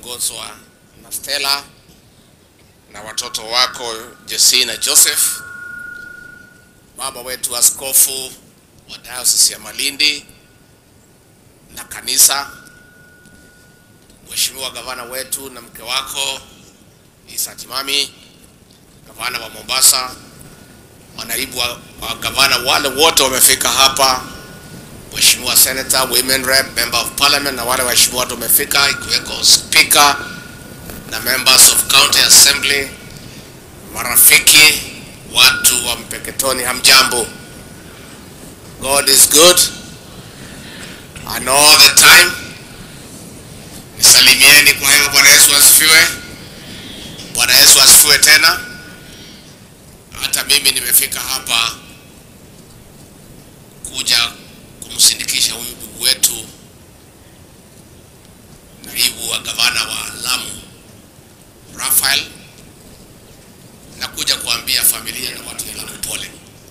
ukiongozwa na Stella na watoto wako Jesse na Joseph, baba wetu askofu wa Diocese ya Malindi na kanisa, Mheshimiwa gavana wetu na mke wako Isa Timami, gavana wa Mombasa, manaibu wa, wa gavana wale wote wamefika hapa, Mheshimiwa Senator, Women Rep, Member of Parliament na wale waheshimiwa watu wamefika, ikiweko Speaker na members of County Assembly, marafiki, watu wa Mpeketoni, hamjambo. God is good and all the time. Nisalimieni kwa hiyo. Bwana Yesu asifiwe. Bwana Yesu asifiwe tena. Hata mimi nimefika hapa kuja kumsindikisha huyu ndugu wetu naibu wa gavana wa Lamu Raphael, na kuja kuambia familia na watu wa Lamu pole.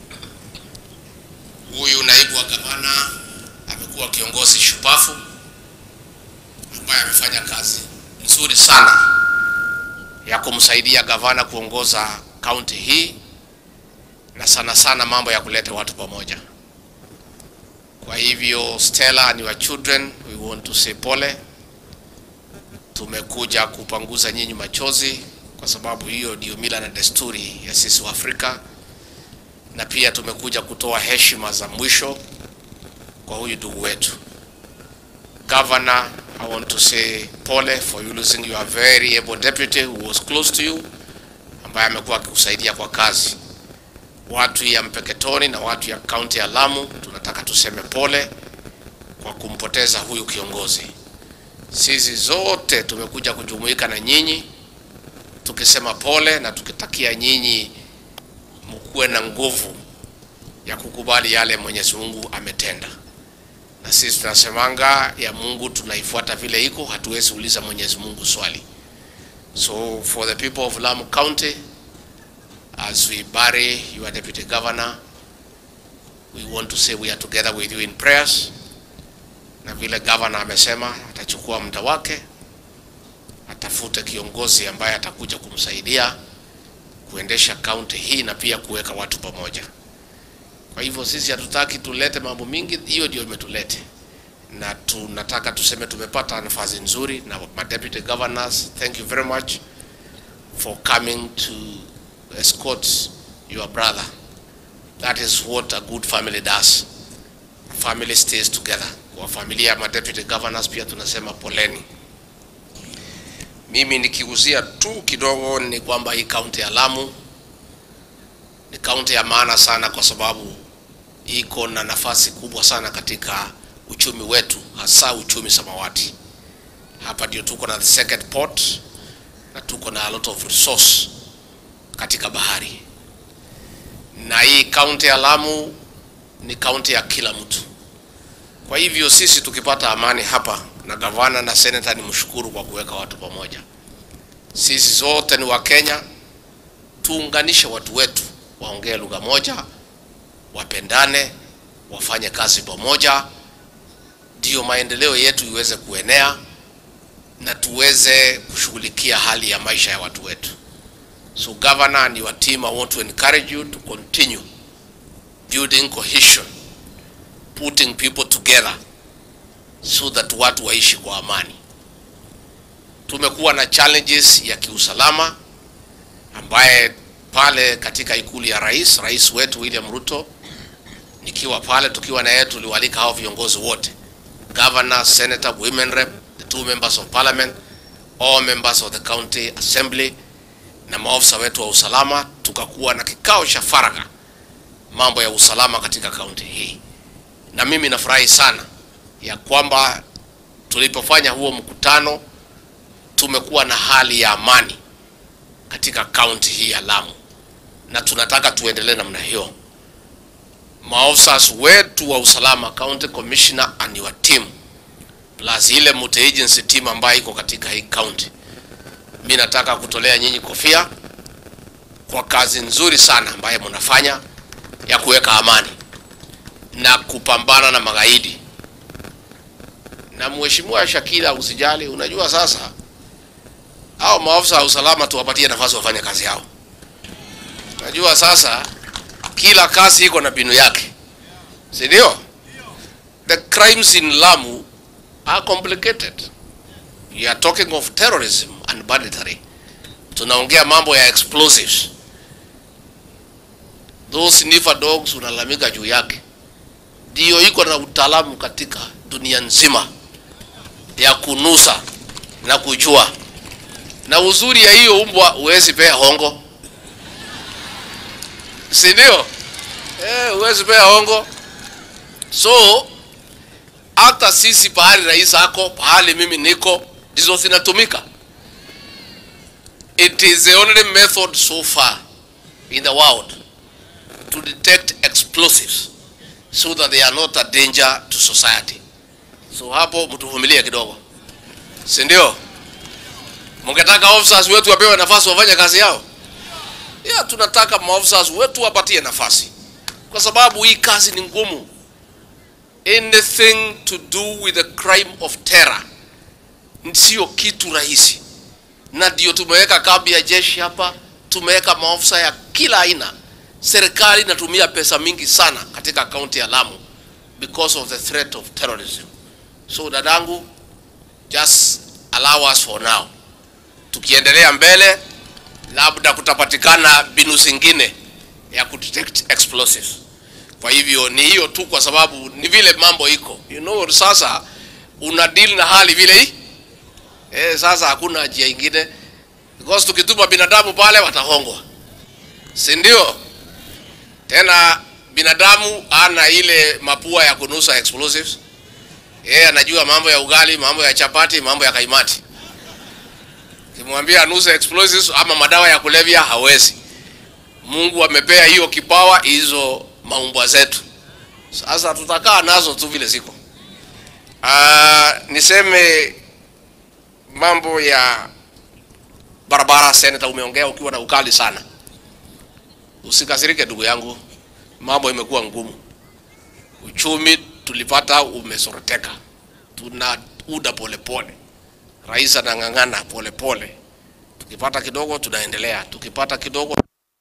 Huyu naibu wa gavana amekuwa kiongozi shupafu ambaye amefanya kazi nzuri sana ya kumsaidia gavana kuongoza kaunti hii na sana sana mambo ya kuleta watu pamoja. Kwa hivyo Stella and your children, we want to say pole. Tumekuja kupanguza nyinyi machozi kwa sababu hiyo ndio mila na desturi ya sisi wa Afrika, na pia tumekuja kutoa heshima za mwisho kwa huyu ndugu wetu. Governor, I want to say pole for you losing your very able deputy who was close to you, ambaye amekuwa akikusaidia kwa kazi. Watu ya Mpeketoni na watu ya kaunti ya Lamu tunataka tuseme pole kwa kumpoteza huyu kiongozi. Sisi zote tumekuja kujumuika na nyinyi tukisema pole na tukitakia nyinyi mkuwe na nguvu ya kukubali yale Mwenyezi Mungu ametenda. Na sisi tunasemanga ya Mungu tunaifuata vile iko, hatuwezi uliza Mwenyezi Mungu swali. So for the people of Lamu County as we bury your deputy governor we want to say we are together with you in prayers na vile governor amesema atachukua muda wake atafute kiongozi ambaye atakuja kumsaidia kuendesha kaunti hii na pia kuweka watu pamoja kwa hivyo sisi hatutaki tulete mambo mingi hiyo ndio imetulete na tunataka tuseme tumepata nafasi nzuri na ma deputy governors thank you very much for coming to escort your brother. That is what a good family does. A family stays together. Kwa familia ya deputy governors pia tunasema poleni. Mimi nikiguzia tu kidogo ni kwamba hii kaunti ya Lamu ni kaunti ya maana sana kwa sababu iko na nafasi kubwa sana katika uchumi wetu, hasa uchumi samawati. Hapa ndio tuko na the second port na tuko na a lot of resource katika bahari, na hii kaunti ya Lamu ni kaunti ya kila mtu. Kwa hivyo sisi tukipata amani hapa na gavana na seneta, ni mshukuru kwa kuweka watu pamoja. Sisi zote ni Wakenya, tuunganishe watu wetu, waongee lugha moja, wapendane, wafanye kazi pamoja, ndio maendeleo yetu iweze kuenea na tuweze kushughulikia hali ya maisha ya watu wetu. So governor and your team, I want to encourage you to continue building cohesion, putting people together so that watu waishi kwa amani. Tumekuwa na challenges ya kiusalama ambaye pale katika ikulu ya rais, rais wetu William Ruto, nikiwa pale tukiwa na yeye, tuliwalika hao viongozi wote, governor, senator, women rep, the two members of parliament, all members of the county assembly na maofisa wetu wa usalama, tukakuwa na kikao cha faragha mambo ya usalama katika kaunti hii, na mimi nafurahi sana ya kwamba tulipofanya huo mkutano tumekuwa na hali ya amani katika kaunti hii ya Lamu, na tunataka tuendelee namna hiyo. Maofisa wetu wa usalama, county commissioner and your team plus ile multi agency team ambayo iko katika hii county mi nataka kutolea nyinyi kofia kwa kazi nzuri sana ambayo mnafanya ya kuweka amani na kupambana na magaidi. Na mheshimiwa Shakila, usijali, unajua sasa Hao maafisa wa usalama tuwapatie nafasi wafanye kazi yao. Najua sasa kila kazi iko na mbinu yake, si ndio? The crimes in Lamu are complicated. You are talking of terrorism and banditry. Tunaongea mambo ya explosives. Those sniffer dogs unalalamika juu yake, ndio iko na utaalamu katika dunia nzima ya kunusa na kujua. Na uzuri ya hiyo mbwa huwezi pea hongo, si ndio? Eh, huwezi pea hongo. So hata sisi pahali rais ako, pahali mimi niko, ndizo zinatumika. It is the only method so far in the world to detect explosives so that they are not a danger to society. So hapo mtuvumilie kidogo, si ndio? Mungetaka officers wetu wapewe nafasi wafanye kazi yao? Yeah, tunataka maofficers wetu wapatie nafasi, kwa sababu hii kazi ni ngumu. Anything to do with the crime of terror sio kitu rahisi, na ndio tumeweka kambi ya jeshi hapa, tumeweka maofisa ya kila aina. Serikali inatumia pesa mingi sana katika kaunti ya Lamu because of the threat of terrorism. So dadangu, just allow us for now. Tukiendelea mbele, labda kutapatikana mbinu zingine ya kudetect explosives. Kwa hivyo ni hiyo tu, kwa sababu ni vile mambo iko, you know, sasa una deal na hali vile hii eh, sasa hakuna njia ingine, because tukituma binadamu pale watahongwa, si ndio? Tena binadamu ana ile mapua ya kunusa explosives. Yeye anajua mambo ya ugali, mambo ya chapati, mambo ya kaimati. Kimwambia anuse explosives ama madawa ya kulevya hawezi. Mungu amepea hiyo kipawa hizo maumbwa zetu. Sasa tutakaa nazo tu vile ziko. Ah, niseme mambo ya barabara, seneta, umeongea ukiwa na ukali sana. Usikasirike ndugu yangu, mambo imekuwa ngumu. Uchumi tulipata umesoroteka, tuna uda polepole. Rais anang'ang'ana polepole, tukipata kidogo tunaendelea, tukipata kidogo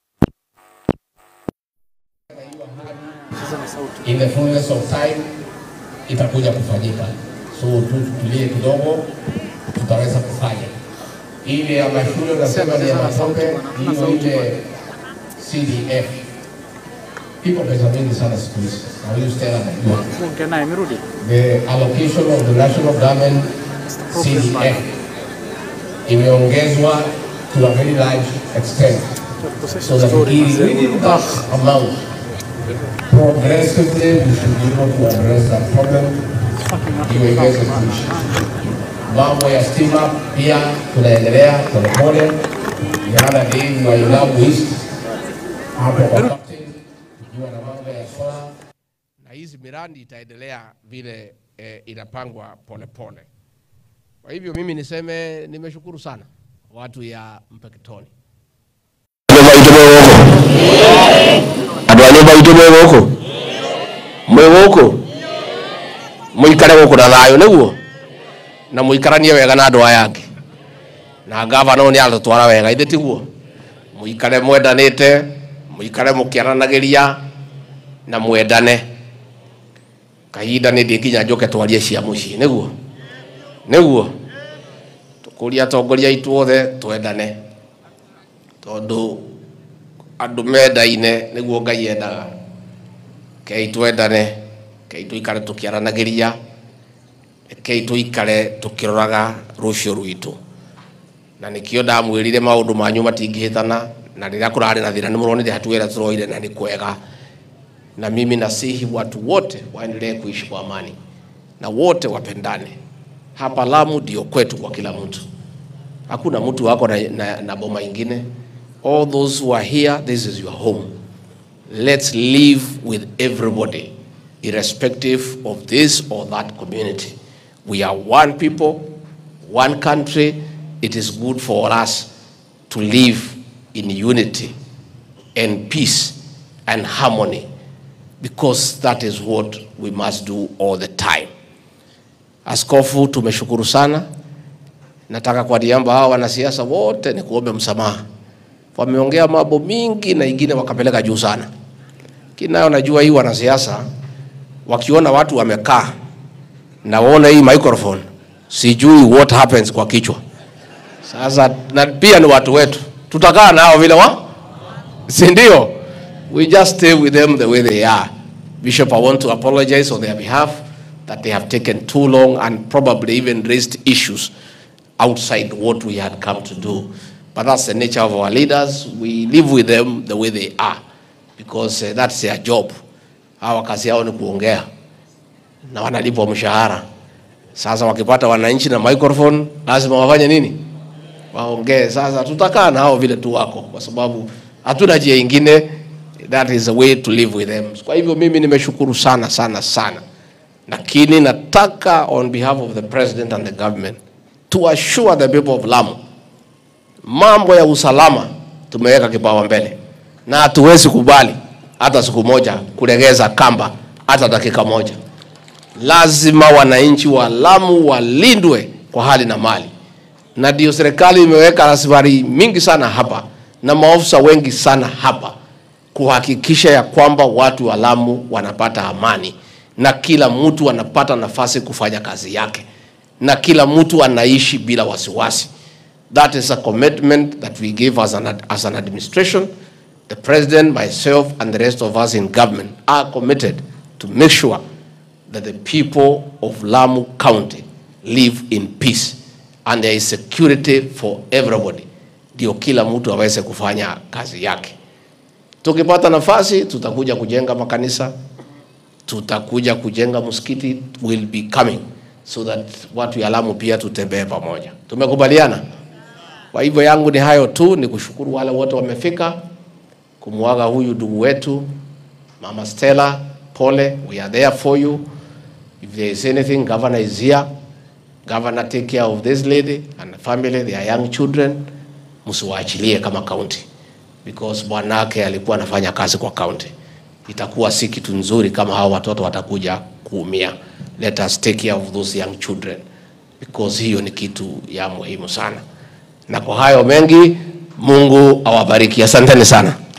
in the fullness of time itakuja kufanyika. So tu tutulie kidogo, tutaweza kufanya ile ya mashule unasema ni ya matope, hiyo ile CDF iko pesa mingi sana siku hizi, na huyu Stella anajua Ongea naye amerudi. the allocation of the national government CDF imeongezwa to a very large extent so that within that amount progressively we should be able to address that problem iwe iweze kuishi. Mambo ya stima pia tunaendelea polepole. The other day we were in Lamu East hapo kwa captain tukiwa na mambo ya solar na hizi miradi itaendelea vile eh, inapangwa polepole. Kwa hivyo mimi niseme nimeshukuru sana watu ya Mpeketoni. andå a nyå mba itå mwä gå kå mwä gå kå må ikare gå kå na thayå nä guo na må ikaranie wega na andå aya angä na ngavana nä atå twara wega ithä tiguo må ikare mwendanä te må ikare må kä aranagä ria na mwendane kahinda nä ndä nginya njå ke twarie cia må ciä nä guo nä guo tå kå ria atongoria aitå othe twendane tondå andå mendaine nä guo ngai endaga kei twendane kei tå ikare tå kä aranagä ria kei tå ikare tå kä roraga rå cio rwitå na nä kä o ndamwä rire maå ndå manyu matingä hä tana na rä rä a kå rarä na thä na nä må ronire hatua ä rä a tå roire na nä kwega na mimi nasihi watu wote waendelee kuishi kwa amani na wote wapendane hapa lamu ndio kwetu kwa kila mtu hakuna mtu wako na, na, na boma ingine all those who are here this is your home let's live with everybody irrespective of this or that community we are one people one country it is good for us to live in unity and peace and harmony because that is what we must do all the time askofu tumeshukuru sana nataka kwa niaba hawa wanasiasa wote ni kuombe msamaha. Wameongea mambo mingi na ingine wakapeleka juu sana. Kinayo najua hii wanasiasa wakiona watu wamekaa na waona hii microphone, sijui what happens kwa kichwa. Sasa na pia ni watu wetu, tutakaa nao vile wa si ndio? We just stay with them the way they are. Bishop, I want to apologize on their behalf that they have taken too long and probably even raised issues outside what we had come to do. But that's the nature of our leaders. We live with them the way they are because uh, that's their job. Hawa kazi yao ni kuongea na wanalipwa mshahara. Sasa wakipata wananchi na microphone, lazima wafanye nini? Waongee. Sasa tutakaa na hao vile tu wako, kwa sababu hatuna njia ingine. That is the way to live with them. Kwa hivyo mimi nimeshukuru sana sana sana, lakini nataka on behalf of the president and the government to assure the people of Lamu, mambo ya usalama tumeweka kipao mbele, na hatuwezi kubali hata siku moja kulegeza kamba hata dakika moja. Lazima wananchi wa Lamu walindwe kwa hali na mali, na ndio serikali imeweka rasilimali mingi sana hapa na maofisa wengi sana hapa kuhakikisha ya kwamba watu wa Lamu wanapata amani na kila mtu anapata nafasi kufanya kazi yake na kila mtu anaishi bila wasiwasi. That is a commitment that we give as an, as an administration. The president, myself, and the rest of us in government are committed to make sure that the people of Lamu County live in peace and there is security for everybody, ndio kila mtu aweze kufanya kazi yake. Tukipata nafasi, tutakuja kujenga makanisa, tutakuja kujenga msikiti, will be coming so that watu ya Lamu pia tutembee pamoja. Tumekubaliana? Kwa hivyo yangu ni hayo tu, ni kushukuru wale wote wamefika kumwaga huyu ndugu wetu Mama Stella. Pole, we are there for you. If there is anything, governor is here. Governor, take care of this lady and the family, their young children. Msiwaachilie kama county because bwanake alikuwa anafanya kazi kwa county. Itakuwa si kitu nzuri kama hao watoto watakuja kuumia. Let us take care of those young children because hiyo ni kitu ya muhimu sana. Na kwa hayo mengi, Mungu awabariki. Asanteni sana.